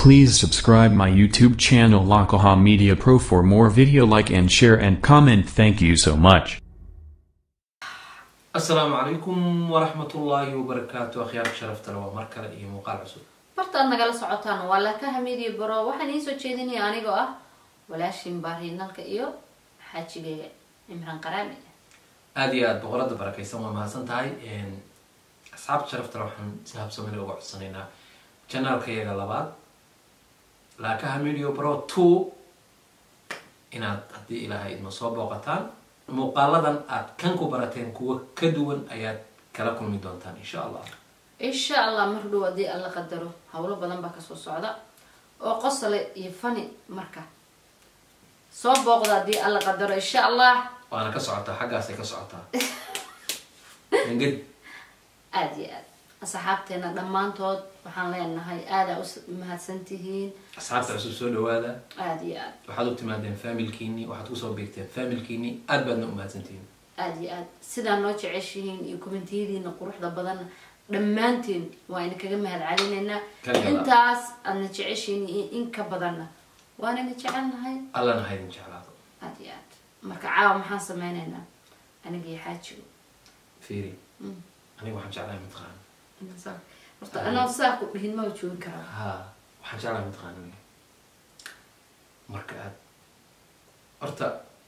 Please subscribe my YouTube channel Lakaha Media Pro for more video like and share and comment. Thank you so much. asalaamu calaykum waraxmatullaahi wabarakaatu akhyaarka sharafta le waa mar kale iyo muuqaal cusub bartaad nagala socotaan waa lakaha media bro waxaan iisoo jeedinaya anigoo ah walaashin baariinalka iyo xaajigeyga cimraan qaraami aada iyo aada boqorada barakaysan waa mahadsan tahay asxaabta sharafta le waxaan si habsamile uga codsanaynaa janaalka yaga labaad laakaha medio bro two inaad haddii ilaahay idma soo booqataan muuqaaladan aad kan ku barateen kuwa ka duwan ayaad kala kulmi doontaan insha allah insha allah mar dhow haddii alla qadaro howlo badan baa kasoo socda oo qosole iyo fani marka soo booqda haddii alla qadaro insha allah waana ka socotaa xaggaasay ka socotaa enged aada iyo aad asxaabteena dhammaantood waxaan leenahay aadaa u mahadsan tihiin asxaabta cusub soo dhawaada aada iyo aad waxaad u timaadeen familkiini waxaad kusoo beegteen familkiini aada baadna u mahadsantihiin aada iyo aad sidaa noo jeceshihiin iyo kommentiyadiina quruxda badan dhammaantiin waa ina kaga mahad celinaynaa Kaliya laa. intaas aadna jeceshiin iyo in ka badanna waanana jecelnahay allana haydin jeclaado aada iyo aad marka caawa maxaan sameynaynaa aniga iyo xaajigo fiiri Mm. aniga waxaan jeclahay mataqaana Inaan saa- horta anoo saa ku dhihin maba joogin karaa ha waxaan jeclahay mataqaana aniga marka aad horta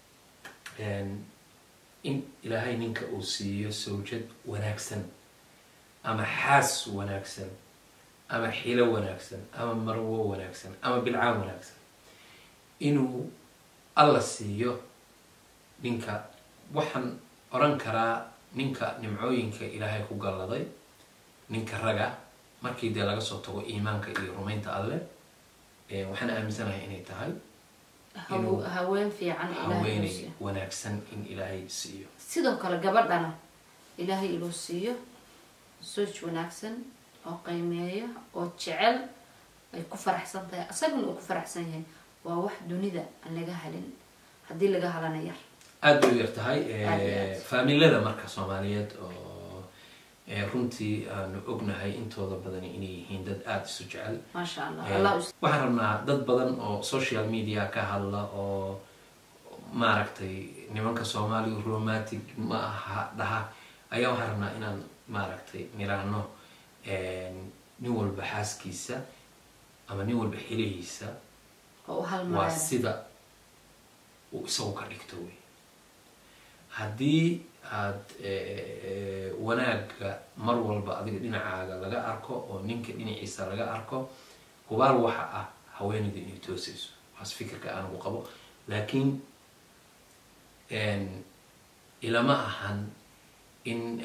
in ilaahay ninka uu siiyo sawjad wanaagsan ama xaas wanaagsan ama xilo wanaagsan ama marwo wanaagsan ama bilcaan wanaagsan inuu alla siiyo ninka waxaan oran karaa ninka nimcooyinka ilaahay ku galladay ninka raga markii dee laga soo tago iimaanka iyo rumaynta alle eh, waxaan aaminsanahay inay tahay Haw- Inuu haween fiican ilaahay inuu haweeney siiyo. wanaagsan in ilaahay siiyo sidoo kale gabadhana ilaahay inuu siiyo sooj wanaagsan oo qiimeeyo oo jecel ay ku faraxsan tahay asaguna uu ku faraxsan yahay waa wax dunida aan laga halin haddii laga halana yar aada bay u yar tahay Aad iyo aad. faamilada marka soomaaliyeed oo eh, runtii aanu ognahay intooda badan inay yihiin dad aada isu jecel maasha allah Eh, allah us- waxaan rabnaa dad badan oo social media ka hadla oo maaragtay nimanka soomaaliga romantic ma aha dhaha ayaa waxaan rabnaa inaan maaragtay niraano nin walba xaaskiisa ama nin walba xilihiisa oo u waa halmaaya sida uu isagu ka dhigto wey haddii aad wanaagga mar walba adiga dhinacaaga laga arko oo ninka dhinaciisa laga arko hubaal waxa ah haweenayda inay toosayso waas fikirka aanagu qabo laakiin ilama ahan in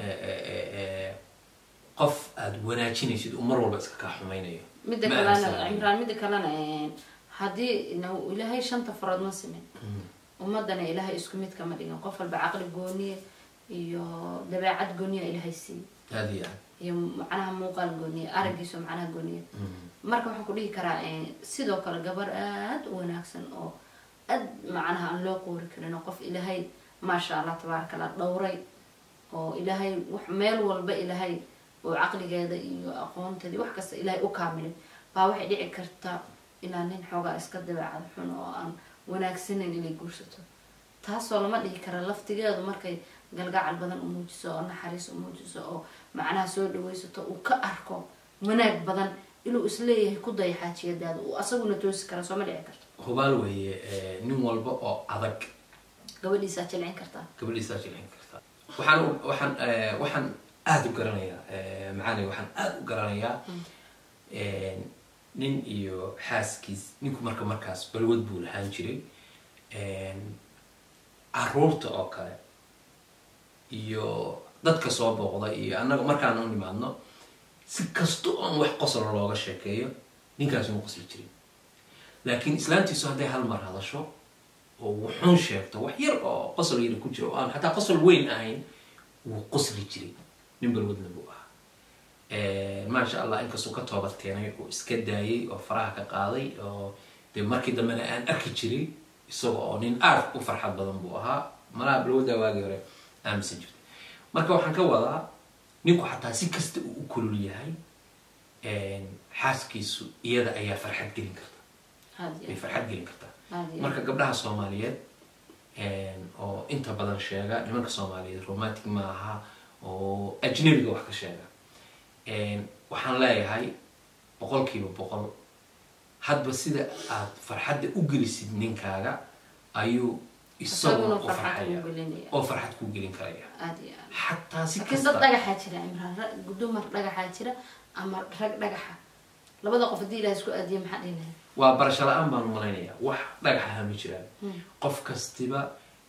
qof aada wanaajinaysid uu mar walba iska kaa xumaynayo midda Ma kalena aaminsanayo. cimraan midda kalena eh, haddii na- ilaahay shanta farood ma simin ummadana ilaahay isku mid kama dhigin qof walba caqli gooniya iyo dabeecad gooniya ilaahay siiy aada iyo aad iyo macnaha muuqaal gooniya aragiiso macnaha gooniya marka waxaan ku dhihi karaa eh, sidoo kale gabar aada u wanaagsan oo aad macnaha aan loo qoori karin oo qof ilaahay maasha allah tabaaraka allah dhowray oo ilaahay wax meel walba ilaahay oo caqligeeda iyo aqoonteeda iyo wax kasta ilaahay u kaamilay baa waxay dhici karta ilaa nin xoogaa iska dabeecad xun oo aan wanaagsaneyn inay guursato taasoo lama dhihi kara laftigeedu markay galgacal badan u muujiso oo naxariis u muujiso oo macnaha soo dhawaysato uu ka arko wanaag badan inuu isleeyahay ku daya xaajiyadaada uu asaguna toosi kara sooma dhici karto hubaal weeye eh, nin walba oo adag gabadhiisaa jilcin kartaa gabadhiisaa jilcin kartaa waxaan u- waxaan eh, waxaan aada u garanayaa eh, macaani waxaan aada u garanayaa nin iyo xaaskiis ninku marka markaas balwad buu lahaan jiray caruurta oo kale iyo dadka soo booqda iyo annaga markaan u nimaadno si kasta oon wax qosol looga sheekeeyo ninkaasi ma qosli jirin laakiin islaantiisu hadday hal mar hadasho oo wuxuun sheegto wax yar oo qosol yar ku jiro oo aan xataa qosol weyn ahayn wuu qosli jiray nin balwadna buu ahaa maasha allah inkastuu ka toobad keenay oo iska daayay oo faraha ka qaaday oo dee markii dambena aan arki jiray isaga oo nin aad u farxad badan buu ahaa malaha balwadda waagii hore aaminsan jirtay marka waxaan ka wadaa ninku xataa si kasta uu u kulul yahay xaaskiisu iyada ayaa farxad gelin karta aad iyo way aad farxad gelin kartaa aad iyo marka gabdhaha soomaaliyeed oo inta badan sheega nimanka soomaaliyeed romantic ma aha oo ajnabiga wax ka sheega waxaan leeyahay boqolkiiba boqol hadba sida aad farxadda u gelisid ninkaaga ayuu isaguna isaguna u farxad farxaya kuu gelinaya oo farxad kuu gelin karaya aad iyo aad xataa si laakiin kasta dad dhagaxaa jira imraan rag dumar dhagaxaa jira ama rag dhagaxa labada qof haddii ilaah isku aadiya maxaa dhihi lahayd waa barasho la-aan baan malaynayaa wax dhagaxaha ma jiraan qof kastiba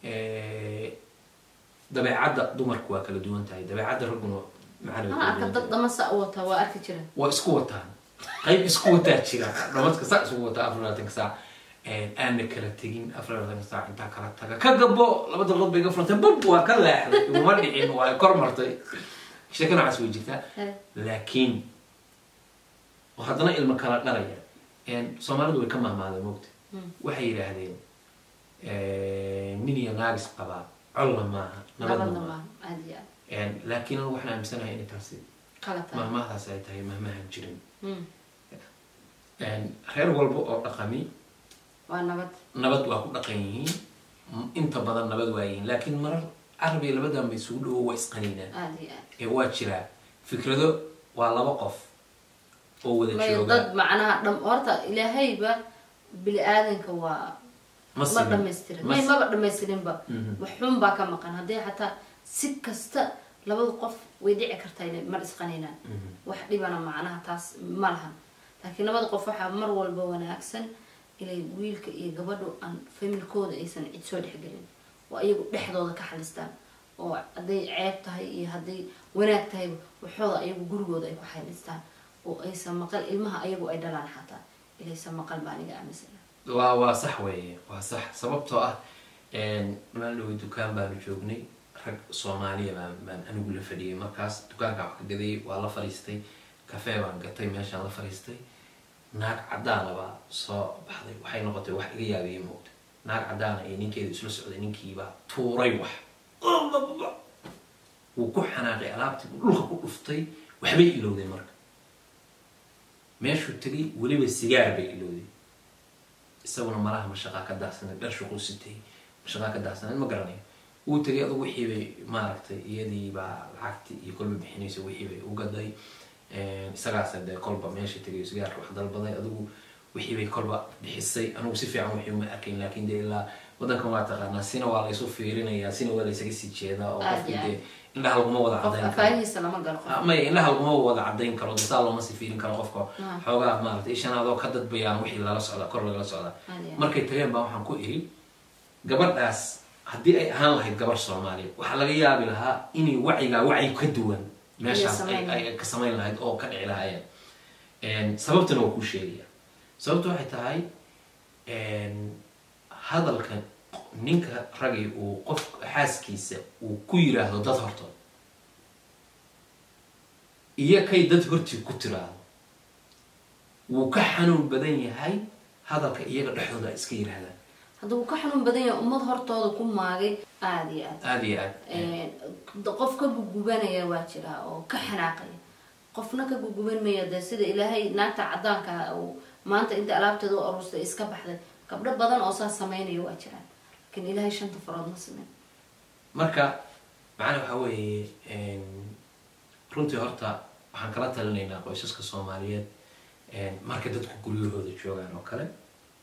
dabeecadda dumarku waa kala duwan tahay dabeecadda ragguna maxaa la ana arka kala duwan dad tahay. dhamasa u wata waa arki jira waa isku wataan qayb isku wataa jira dhamadka saa isku wataa afar labaatanka saac aana kala tegin afar labaatanka saac intaa kala taga ka gabo laba daqiiqood bay ga furantay bub waa ka leexday uma dhicin waa kor martay sheeko noocaas way jirtaa Eh, laakiin oo haddana ilmo kala dhalaya soomaalidu way ka mahmaadeen mogta waxay yidhaahdeen nin iyo naagis qabaa colla maaha nabadna nabadna maaha maaha aad iyo aad Een, laakiin anigu waxaan aaminsanahay inay taasi kala tahay mahmahdaas ay tahay mahmahan jirin Mm, Een, reer walba oo dhaqami waa nabad nabad waa ku dhaqan yihiin M- inta badan nabad waa yihiin laakiin marar carabiga labadan bay isugu dhowo waa isqaniinaan aad iyo aad ee waa jiraa fikrado waa laba qof oo wada may jooga dad macnaha dham horta ilaahayba bini aadanka waa ma ma simin. dhamaystirin Ma may si- maba dhamaystirinba Mhm. wax xun baa ka maqan haddii xataa si kasta labada qof way dhici kartaa inay mar isqaninaan Mhm. wax dhibana macnaha taas ma lahan laakiin labada qof waxaa mar walba wanaagsan inay wiilka iyo gabadhu aan familkooda aysan cid soo dhexgelin oo ayagu dhexdooda ka xalistaan oo hadday ceeb tahay iyo hadday wanaag tahayba waxooda ayagu gurigooda ay ku xalistaan oo aysan maqal ilmaha ayagu ay dhalaan xataa ilaysan maqal baa aniga aaminsana waa waa sax weeye waa sax sababtoo ah maalin dhawe dukaan baanu joognay rag soomaaliya baan baan anigu la fadhiyay markaas dukaanka wax ka gadayay waa la fadhiistay kafee baan gatay meeshaan la fadhiistay naag cadaana baa soo baxday waxay noqotay wax iga yaabiyay moogta naag cadaana iyo ninkeeda isla socday ninkiibaa tuuray wax wuu ku xanaaqay alaabtii buu dhulka ku dhuftay waxbay ilowday marka meeshuu tegay weliba sigaar bay ilowday isaguna malaha mashaqaa ka daahsanay dhar shuqul sitay mashaqaa ka daahsanay ma garanayo wuu tegay adugu wixii bay maaragtay iyadii baa lacagti iyo kolba bixinaysa wixii bay u gaday isagaas dee kolba meesha tegay sigaarka wax dalbaday adigu wixii bay kolba bixisay anigu si fiican wixii uma arkayn laakiin dee ilaa wadankan waa taqaanaa sina waa laysu fiirinayaa sina waa laysaga sii jeedaa oo Aad qofkii iyo dee indhaha laguma wada qof cadayn karo afaahiisa lama galo qof maya indhaha laguma wada cadayn karo de saa looma sii fiirin karo qofka Ah. xoogaa maaragtay ishanaadoo ka dadbayaan wixii lala socda kor lagala socda Aad iyo aad. markay tageen baa waxaan ku iri gabadhaas haddii ay ahaan lahayd gabar soomaaliya waxaa laga yaabi lahaa inay wacyigaa wacyi ka duwan meeshaas ay samayn ay ka samayn lahayd oo ka dhici lahaayeen sababtana waa kuu sheegaya sababta waxay tahay hadalka ninka ragay uu qof xaaskiisa uu ku yiraahdo dad hortood iyo kay dad hortii ku tiraahdo wuu ka xanuun badan yahay hadalka iyaga dhexdooda ay iska yiraahdaan hadda wuu ka xanuun badan yahay ummad hortooda ku maagay aada iyo aad aada iyo aad Eh, qof ka gugubanaya waa jira oo ka xanaaqaya qofna ka guguban maya de sida ilaahay naagta cadaanka uu maanta inta alaabteeda u aruustay iska baxday gabdho badan oo saas sameynaya waa jiraan laakiin ilaahay shanta farood ma sameyn marka macana waxaa weeye runtii horta waxaan kala talinaynaa qoysaska soomaaliyeed marka dadku guryahooda joogaan oo kale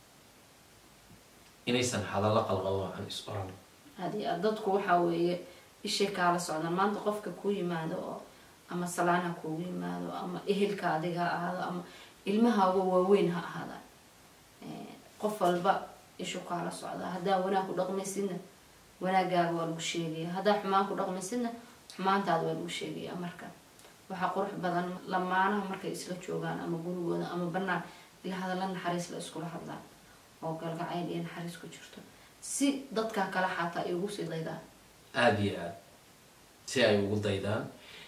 inaysan hadallo qalqalo aan is oran aada iyo aad dadku waxaa weeye ishay kaala socdaan maanta qofka kuu yimaado oo ama salaan ha kuugu yimaado ama ehelka adiga ha ahaado ama ilmahaaga waaweyn ha ahaadaan Eh, qof walba ishu kaala socdaa haddaa wanaag ku dhaqmaysidna wanaagaaga waa lagu sheegaya haddaa xumaan ku dhaqmaysidna xumaantaada waa lagu sheegaya marka waxaa qurux badan lamaanaha markay isla joogaan ama gurigooda ama banaan ila hadalla naxariis la iskula hadlaan oo galgacayl iyo naxariis ku jirto si dadkaa kale xataa ay ugu sii daydaan aada iyo aad si ay ugu daydaan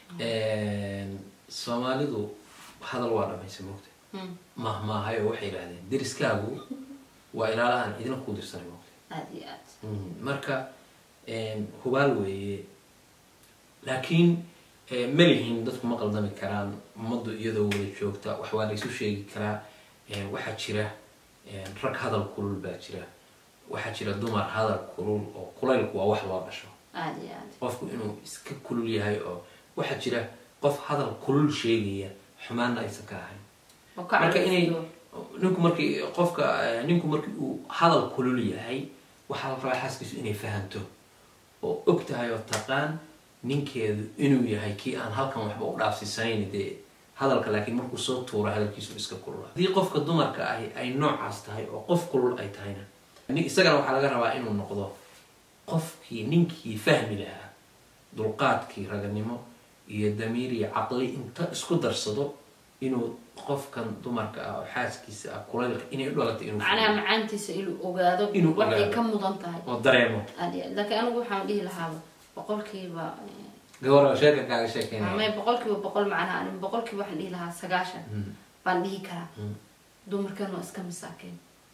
soomaalidu hadal waa dhamaysa mogta Hmm, mahmaahayo waxay yidhahdeen deriskaagu waa ilaalahan idina kuu dirsanay mogta aada iyo aad marka hubaal weeye laakiin Eh, ma lihin dadku ma qaldami karaan ummaddu iyadoo wada joogta wax waa la isu sheegi karaa Eh, waxaa jira eh, rag hadal kulul baa jira waxaa jira dumar hadal kulul oo kulaylku waa wax loo dhasho aada iyo aada qofku inuu iska kulul yahay oo waxaa jira qof hadal kulul sheegaya xumaanna aysan ka ahayn oo ka marka inay calooliyo. ninku markii qofka eh, ninku markii uu hadal kulul yahay waxaa la rabaa xaaskiisu inay fahanto oo og tahay oo taqaan ninkeedu inuu yahay kii aan halkan waxba u dhaafsiisanayn dee hadalka laakiin markuu soo tuuro hadalkiisu iska kulula haddii qofka dumarka ahi ay noocaas tahay oo qof kulul ay tahayna nin- isagana waxaa laga rabaa inuu noqdo qofkii ninkii fahmi lahaa dulqaadkii raganimo iyo damiir iyo caqli inta isku darsado inuu qofkan dumarka ah oo xaaskiisa ah kulaylka inay u dhalatay inuu macnaha fahmo. macaantiisa inuu ogaado Inuu waxay ogaado. ka mudan tahay oo dareemo aada iyo aada laakiin anigu waxaan dhihi lahaaba boqolkiiba eh, gabadha sheeka kaaga sheekeynaya ama boqolkiiba boqol macnaha ani boqolkiiba waxaan dhihi lahaa sagaashan Mm. baan dhihi karaa Mm. dumarkan waa iska masaakeen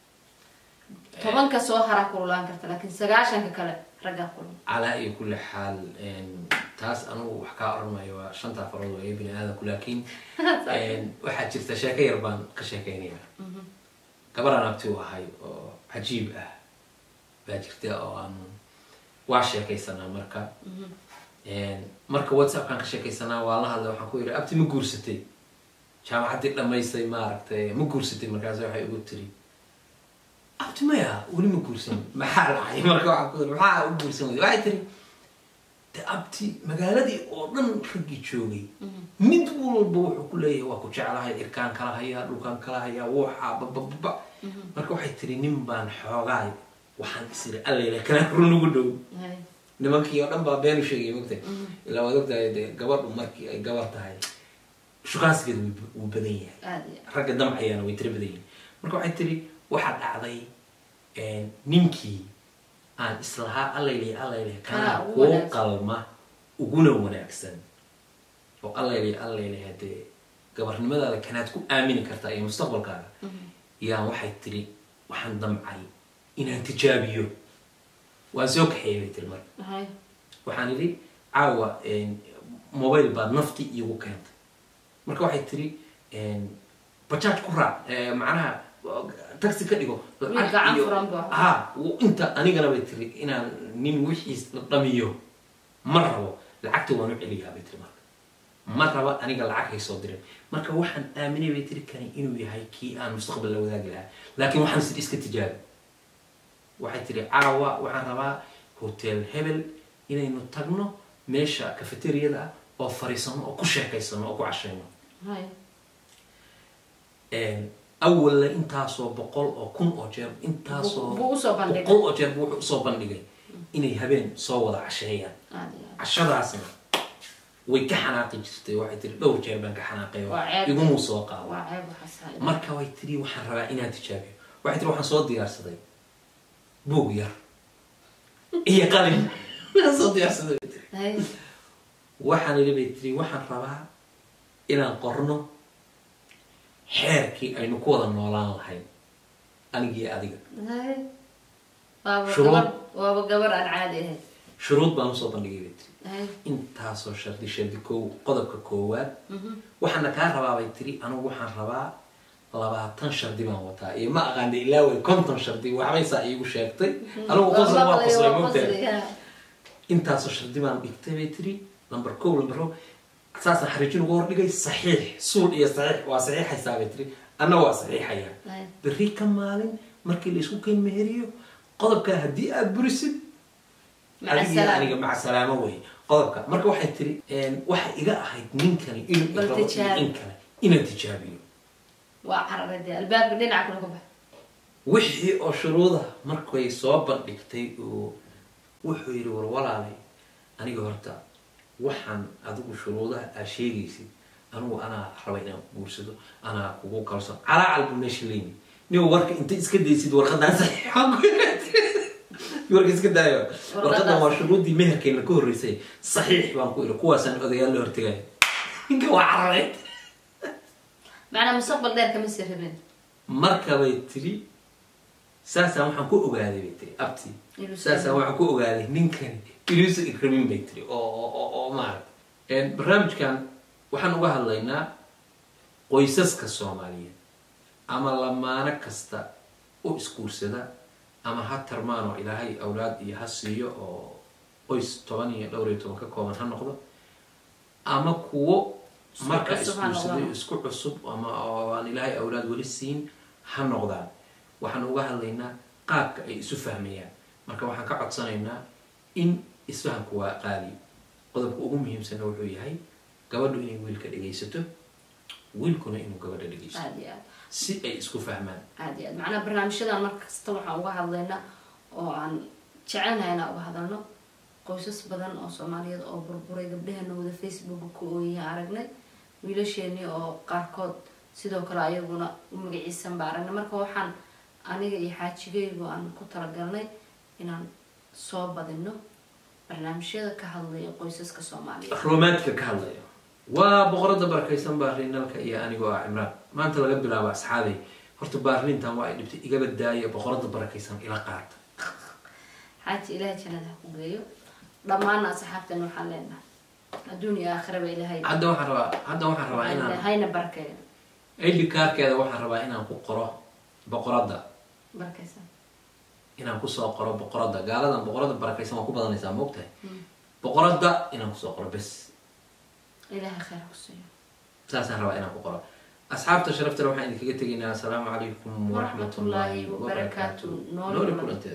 tobanka soo haraa kululaan karta laakiin sagaashanka kale raggaa kulun calaa iyo kulli xaal een, taas anugu wax kaa oranmayo waa shanta farood waa bini aadamku laakiin een, waxaa jirta sheeko yar baan ka sheekeynaya gabaraan abti u ahay oo cajiib ah baa jirta oo aanu waa sheekaysanaa marka Een, marka whatsappkaan ka sheekaysanaa waa la hadlay waxaan ku yidhi abti ma guursatay jaamacaddii dhammaystay maaragtay ma guursatay markaas waxay igu tiri abti maya weli ma guursan maxaa dhacay marka waxaan ku yidhi maxaa u guursan weyday waxay tiri de abti magaaladii oo dhan raggii joogay mid walba wuxuu ku leeyahay waa ku jeclahay irkaan kala hayaa dhulkaan kala hayaa wuuxa babababa marka waxay tiri nin baan xoogaay waxaan isiri alleyla kana run ugu dhow Hay. nimankii oo dhan baa beenu sheegay mogtay ilaa waad ogtahay dee gabadhu markii ay gabar tahay shukaansigeeda wuu- wuu badan yahay aada iyo ragga damcayaana way tira badan yihiin marka waxay tiri waxaa dhacday een, ninkii aan islahaa allaylay allaylay Kana kana ugu kuu wanaagsan. qalma uguna wanaagsan oo allaylay allaylay hadee gabarnimadaada kanaad ku aamini kartaa iyo mustaqbalkaaga yaan waxay tiri waxaan damcay inaan tijaabiyo waan soo kaxeeyay bay tiri marka aada. Hay. waxaan idhi caawa mobile baad nafti iigu keentay marka waxay tiri bajaaj ku raac eh, macnaha taxi ka dhigo Wiil gacan iyo- furan buu ahaa. ha w- inta anigana bay tiri inaan nin wixiis la dhamiyo ma rabo lacagta waan u celiyaa bay tiri marka ma raba aniga lacag haysoo dirin marka waxaan aaminay bay tiri kani inuu yahay kii aan mustaqbal la wadaagi lahaa laakiin waxaan sid iska tijaabi waxay tiri caawa waxaan rabaa hotel hebel inaynu tagno meesha cafeteriada ah oo fariisano oo ku sheekaysano oo ku cashayno Hay. awalla intaasoo boqol oo kun oo jeer intaasoo Buu- buu usoo bandhigay. boqol oo jeer buu wuxuu usoo bandhigay inay habeen soo wada casheeyaan aada iyo aada. cashadaasna way ka xanaaqi jirtay waxay tiri dhowr jeer baan ka xanaaqay oo Waa ceeb. igumuu soo qaado waa ceeb waxaas ha- marka way tiri waxaan rabaa inaan tijaabiyo waxay tiri waxaan soo diyaarsaday buug yar iyo qalin waxaan soo diyaarsaday bay tiri Hay. waxaan idhi bay tiri waxaan rabaa inaan qorno xeerkii aynu ku wada noolaan lahayn anigii adiga Hay. waaba Shuruud. gabar waaba gabar aan caadi ahayn shuruud baan usoo bandhigay bay tiri Hay. intaasoo shardi shardi kow qodobka koowaad waxaana kaa rabaa bay tiri anigu waxaan rabaa labaatan shardi baan wataa iyo ma aqaana ilaa way konton shardi waxbay saa iigu sheegtay anigu Waa qosol waa maqlay, qoslay waa mogtahay qosli, ha. intaasoo shardi baan dhigtay bay tiri number kow number row saasaan xariijin ugu hordhigay saxiix suul iyo saxiix waa saxiixaysaa bay tiri anna waa saxiixaya Hay. berri ka maalin markii la isku keen meheriyo qodobkaa haddii aad burisid Maca adiga salaam. aniga maca salaamo wey qodobka marka waxay tiri waxay iga ahayd ninkani inuu Bal irabo iyo tijaabi. in kale inaan tijaabiyo waa cararay dee albaabka dhinaca kale ka bax wixii oo shuruuda markay soo bandhigtay uu wuxuu yidhi war walaalay aniga horta waxaan adigu shuruudaha aad sheegaysid anigu anaa raba inaan guursado anaa kugu kalsoon calaa calbu meesha leyni nin warka inta iska daysid warqadaan saxiixan warka iska daayo warqadan waa shuruuddii meherkeenna ka horreysay saxiix baan ku idhi kuwaasaan odayaal la hortegaya ninka waa cararay macnaa mustaqbal dheer kama sii rabin markabay tiri saasaan waxaan ku ogaaday bay tiri abti Inuu saasaan sii- waxaan ku ogaaday ninkani inuusan ikramin bay tiri oo oo oo oo maaragta barnaamijkan waxaan uga hadlaynaa qoysaska soomaaliyeed ama lamaano kasta u isguursada ama ha tarmaan oo ilaahay awlaad iyo ha siiyo oo qoys toban iyo dhowr iyo toban ka kooban ha noqdo ama kuwo Isku marka cusub ha isguursaday noqdaan. isku cusub ama oo aan ilaahay awlaad weli siin ha noqdaan waxaan uga hadlaynaa qaabka ay isu fahmayaan marka waxaan ka codsanaynaa in isfahamku waa qaali qodobka ugu muhiimsanna wuxuu yahay gabadhu inay wiilka dhegaysato wiilkuna inuu gabadha dhegaysto aada iyo aad si ay isku fahmaan aada iyo aad macnaha barnaamijyadan mar kasta waxaan uga hadlaynaa oo aan jecelnahay inaan uga hadalno qoysas badan oo soomaaliyeed oo burburay gabdhaheena wada facebooka ku ooyaya aragnay wiilasheenii oo qaarkood sidoo kale ayaguna magaciisan ba aragnay marka waxaan aniga iyo xaajigaygu aan ku talagalnay inaan soo badino barnaamijyada ka hadlaya qoysaska soomaaliyeed romaantika ka hadlaya waa boqorada barakaysan baarlinalka iyo anigoo ah cimraan maanta laga bilaabo asxaabay horta baarlintan waa ay dhibtay igaba daaya boqorada barakaysan ila qaata xaaji ilaahay jannada ha ku geeyo dhammaana asxaabtan waxaan leenahay adduun iyo aakhiraba ilaahay hadda waxaan rabaa hadda waxaan rabaa inaan hayna barkeeyo id kaarkeeda waxaan rabaa inaan ku qoro boqorada barkaysan inaan kusoo qoro boqorada gaaladan boqorada barakaysan waa ku badanaysaa maogtahay boqorada inaan kusoo qoro bes ilaahay khayr ha ku siiyo saasaan rabaa inaan ku qoro asxaabta sharaftale waxaan idinkaga tegaynaa asalaamu calaykum waraxmat ullaahi wabarakaatu Nooli nooli kulanti. kulanteeda